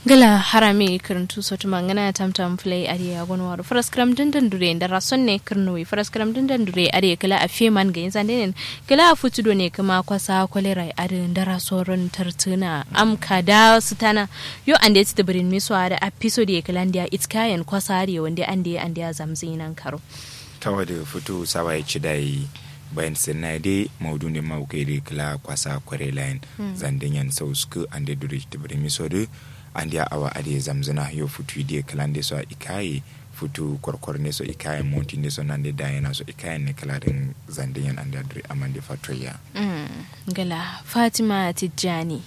gala harami kirntu sotu mangana tam tam play ari agon waru faras kram dindan dure ndara sonne kirnui faras kram dindan dure ari kala a feman ga yanzan denen kala a futu do ne kuma kwasa kolera ari ndara soron tartuna am kada sutana yo ande ti birin mi so ada episode e kala ndia it's kayan kwasa ari wande ande ande zamzinan karo tawa da fito sawa ya ci dai bayan sinna dai maudu ne ma kai kala kwasa kware line zandin yan sau suku ande dure ti birin mi so de andi awa ade zamzana yo futu ide kalande so ikaye futu korkor ne so ikaye monti ne so nande dayana so ikaye ne kalarin zande yan andi adri amande fatoya mm. gala fatima tijjani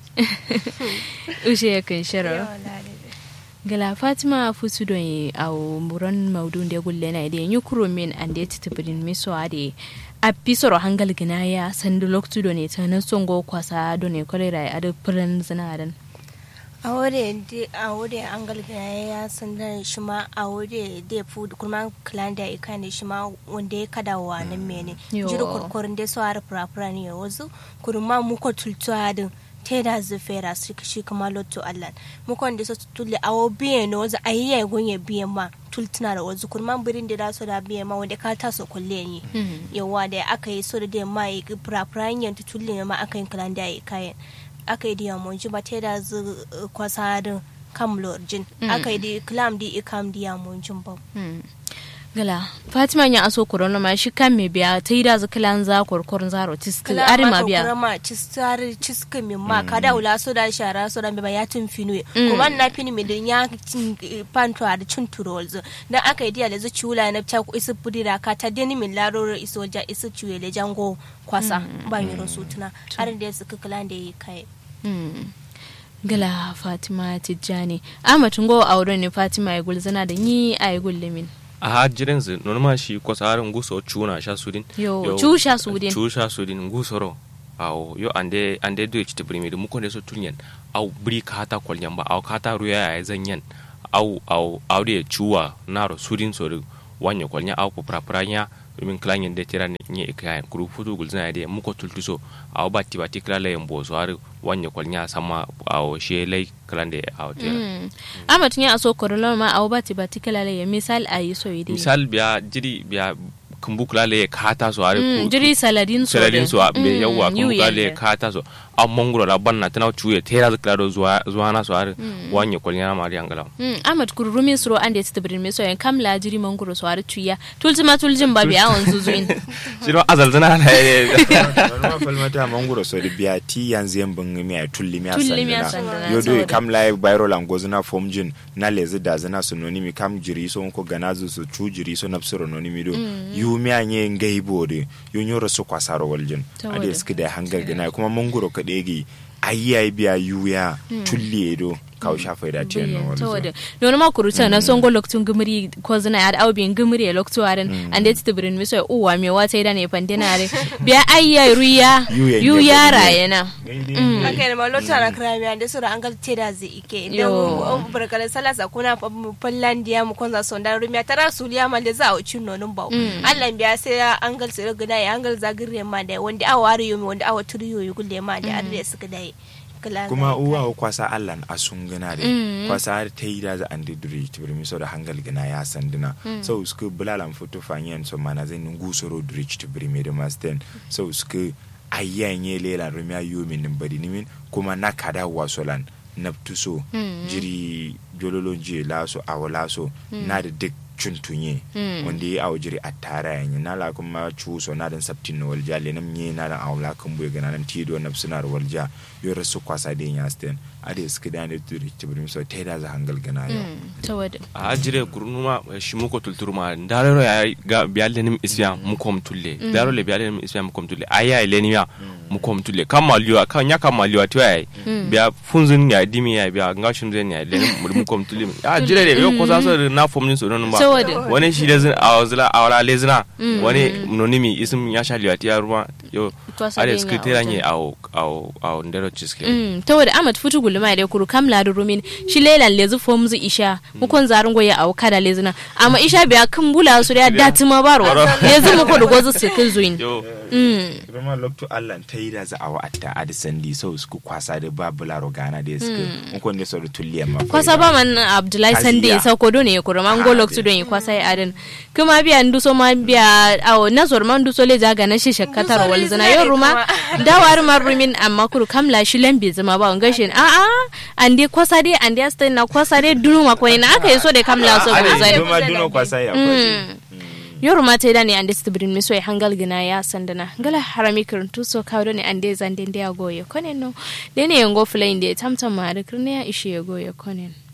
ushe ya kan shiro gala fatima futu don au muran maudun da gulle na ide yukuro min ande titibirin miso ade a pisoro hangal gina ya sandu loktu do ne ta nan songo kwasa do ne kolera ade furan zinadan a wode de a wode an galgaya ya sanda shi ma a wode de fu kuma kalanda ya kane shi ma wanda ya kada wa nan mene jiri kurkurin da su har furafura ne ya wazu kurma muko tultu hadin te da zufera su shi kuma lotto allan muko da su tulle a wo biye no wazu ayi ya gunye biye ma tultuna da wazu kurma birin da su da biye ma wanda ka ta so kulle ni yawa da aka yi so da da ma yi furafura yin tulle ma aka yi kalanda ya kayan aka yi diya monji ba ta da zu kwasarin kam lorjin aka yi di klam di ikam diya monjin ba gala fatima ya aso korona ma shi kan me biya ta yi da zu kilan za korkorin zaro tiski ari ma biya kala ma cistari ciski min ma kada wula so da shara so da ba ya tun finwe kuma na fini mi din ya panto a da cin turolzo dan aka yi diya da zu ciwula na ta ku isu budira ka ta deni min laroro iso ja isu ciwe le jango kwasa ba mi rosutuna har da su kilan da yi kai gala fatima tijjani amatin go auren ne fatima ya gulzana da ni a yi gullumin a hajiren su normal shi kwasarin guso chuna sha sudin yo chu sha sudin chu sha sudin gusoro awo yo ande ande do ci tibri mi mu ko ne so tunyen aw bri kata kolyan ba aw kata ruya ya zanyen aw aw aw de chuwa naro sudin so wanya kolnya aw ko prapranya min klanyen de tira ne nye ikayan kuru futu gulzina de mu ko tultuso aw batti batti kala le mbo so har wanya kolnya sama aw she lay klande aw tira ama tunya aso korolo ma aw batti batti kala le misal ayi so yidi misal biya jiri biya kumbu kula le kata so har mm, jiri saladin so saladin so be yawa kumbu kula le kata so a mongro da banna tana chuye tera da kala zuwa zuwa na so har wanya kolnya ma ri angala mm amat kurumi sro ande tibrin me so yan kam la jiri mongro so har chuya tultima tuljin ba biya on zuzuin shiro azal zana na normal falmata mongro so biya ti yanzu yan bin mi ay tulli mi Tulli mi asandana asandana, yo do saboda- kam lai bayro langozo na formjin na lezi da zana synonymi kam jiri so ko ganazu su chu jiri so napsiro nonimi do yu mi anye ngai bode yo nyoro so kwasaro waljin Saboda- ade skida hangal gana kuma mongro kadegi ayi biya yuya tulli do kaw shafa da tiyan no to walzo da don ma kuruta na songo loktun gumri ko zina ya au bin gumri ya loktu aran ande tibrin me so uwa me wata ida ne pandina re biya ayya ruya Yu ya yu nye ya bari ne. rayena aka yi ma lota na krami ande sura an gal teda zai ike Yo. idan barkala salasa kuna fallan diya mu konza son dan rumiya tara suliya ma da za a uci nonin bau Allah biya sai an gal sai gida ya an gal zagire ma da wanda awa wari yomi wanda awa turiyo yi gulle ma da adre suka dai kuma uwa o kwasa allan a sun gana de kwasa har ta yi da za an didiri tibiri mi so da hangal gana ya sanduna so suka bulalan foto fanyen so mana zai nungu soro diri tibiri mi da masten so suka ayyan ye lela rumi ayo min nin bari nimin kuma na kada wasolan na tuso jiri jololo je laso awo laso na da duk cuntunye wanda ya awo jiri a tara yanyi na la kuma cuso na dan sabtin na walja le nam nye na dan awla kan buye gana nan tido na suna walja yo rasu kwasa de ya sten ade suka da ne turi tibrim so te da za hangal gana yo to wada a ajire kurunuma shi muko tulturuma darero ya ga biyalle nim isya mukom tulle darero le biyalle nim isya mukom tulle aya ile ni ya mukom tulle kama liwa kan ya kama liwa to ya biya funzun ya dimi ya biya ngashin zen ya ile mukom tulle a ajire le yo ko sa so na fomnin so non ba Saboda- wani shi da zin a wazla a wala lezina wani nonimi isim ya sha liwa tiya ruwa yo Kwasa are dai nga skritera wajen. nye au au au ndero chiske Mm, ta wadda amat futu gulma da kuru kam la rumin shi lelan lezu fom zu isha mukon zarun goya au kada lezuna amma isha biya kan bula su da dati ma baro lezu muko da gozu su kin zuin yo mm Roma lokto Allah ta yi da za a wa'atta a da sandi so su kwasa da babu laro gana da suka mun kon ne so da tulliyan ma kwasa ba man abdullahi Kaziya. sande sa ko do ne kuru man go Ah, loktu don yi kwasa ya adin kuma biya nduso ma biya awo na zor man nduso le jaga na shi shakkatar wal zina yo ruma dawar man rumin amma kuru kam la shi lambe zama ba ngashin a a ande kwasa dai ande asta na kwasa dai dunu ma ko ina aka yi so da kam la so go zai Duma duno kwasa ya kwaje yoru mata da ne ande stibrin miso ya hangal gina ya sandana gala harami kirin tuso kawo ne ande zande ndia goye konen no dene yango flame de tamtam ma da kirne ya ishe ya goye konen